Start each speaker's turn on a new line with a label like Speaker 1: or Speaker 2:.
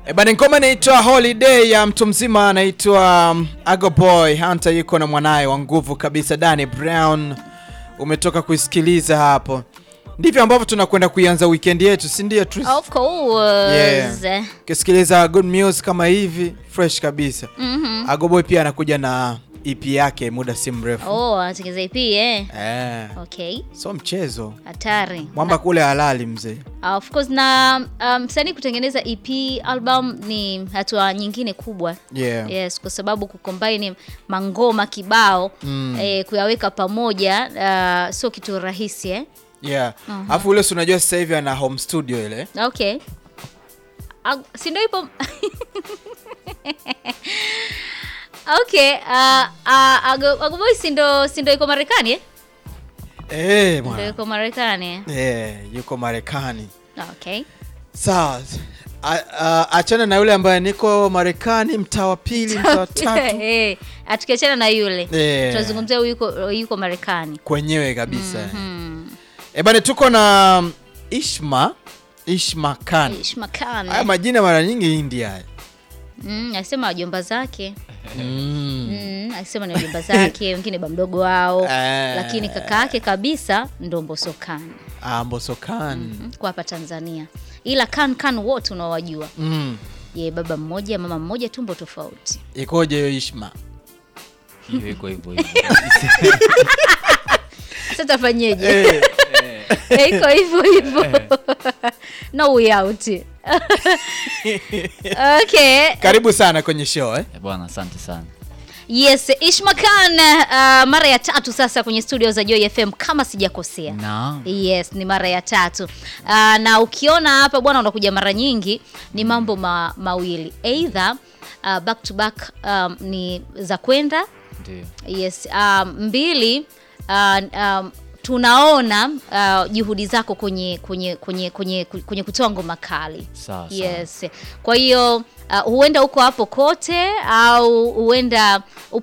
Speaker 1: E bana, ngoma inaitwa Holiday ya mtu mzima anaitwa um, Ago Boy Hunter, yuko na mwanaye wa nguvu kabisa Danny Brown. Umetoka kuisikiliza hapo, ndivyo ambavyo tunakwenda kuianza weekend yetu, si ndio? Tris?
Speaker 2: Of course.
Speaker 1: Yeah. Ukisikiliza good music kama hivi fresh kabisa.
Speaker 2: Mhm.
Speaker 1: Ago Boy pia anakuja na EP yake muda si mrefu
Speaker 2: Oh, anatengeneza EP eh.
Speaker 1: eh,
Speaker 2: Okay.
Speaker 1: so mchezo
Speaker 2: Hatari.
Speaker 1: mwamba kule halali mzee.
Speaker 2: Uh, of course na um, msanii kutengeneza EP album ni hatua nyingine kubwa.
Speaker 1: Yeah.
Speaker 2: Yes, kwa sababu kucombine mangoma kibao
Speaker 1: Mm.
Speaker 2: eh, kuyaweka pamoja uh, sio kitu rahisi eh.
Speaker 1: Yeah. Alafu ule si unajua sasa hivi ana home studio ile.
Speaker 2: Okay. Ag- si ndio ipo Okay, uh, uh, Ago, Ago Boy si ndo si ndo iko Marekani eh?
Speaker 1: Eh,
Speaker 2: Ndio
Speaker 1: bwana.
Speaker 2: iko Marekani eh?
Speaker 1: Eh, yuko Marekani.
Speaker 2: Okay.
Speaker 1: Sawa. A- a- Achana na yule ambaye niko Marekani, mtaa wa pili, mtaa wa tatu
Speaker 2: Eh, atukiachana na yule
Speaker 1: Eh.
Speaker 2: tunazungumzia huyu yuko yuko Marekani.
Speaker 1: kwenyewe kabisa.
Speaker 2: Hmm.
Speaker 1: Eh bana, tuko na um, Ishma Ishma Khan.
Speaker 2: Ishma Khan.
Speaker 1: Haya majina mara nyingi India. haya.
Speaker 2: Mm, akisema wajomba zake.
Speaker 1: Mm.
Speaker 2: Mm, akisema ni wajomba zake, wengine ba mdogo wao.
Speaker 1: Eh.
Speaker 2: Lakini kaka yake kabisa ndo Mbosso Khan.
Speaker 1: Ah, Mbosso Khan.
Speaker 2: Mm, kwa hapa Tanzania. Ila Khan Khan wote unawajua.
Speaker 1: Mm.
Speaker 2: Ye baba mmoja, mama mmoja, tumbo tofauti.
Speaker 1: Ikoje hiyo Ishma?
Speaker 3: Hiyo iko hivyo hivyo.
Speaker 2: Sasa tafanyeje?
Speaker 1: Eh,
Speaker 2: Eh, Iko hivyo hivyo. No way out. Okay.
Speaker 1: karibu sana kwenye show eh.
Speaker 3: Eh, Bwana, asante sana.
Speaker 2: Yes, Ishma Khan uh, mara ya tatu sasa kwenye studio za Joy FM kama sijakosea.
Speaker 3: Naam.
Speaker 2: Yes, ni mara ya tatu. Uh, na ukiona hapa bwana unakuja mara nyingi ni mambo ma, mawili. Either uh, back to back um, ni za kwenda.
Speaker 3: Ndio.
Speaker 2: Yes, um, mbili uh, um, tunaona uh, juhudi zako kwenye kwenye kwenye kwenye kwenye kutoa ngoma kali.
Speaker 3: Sawa sawa.
Speaker 2: Yes. Kwa hiyo uh, huenda uko hapo kote au huenda upo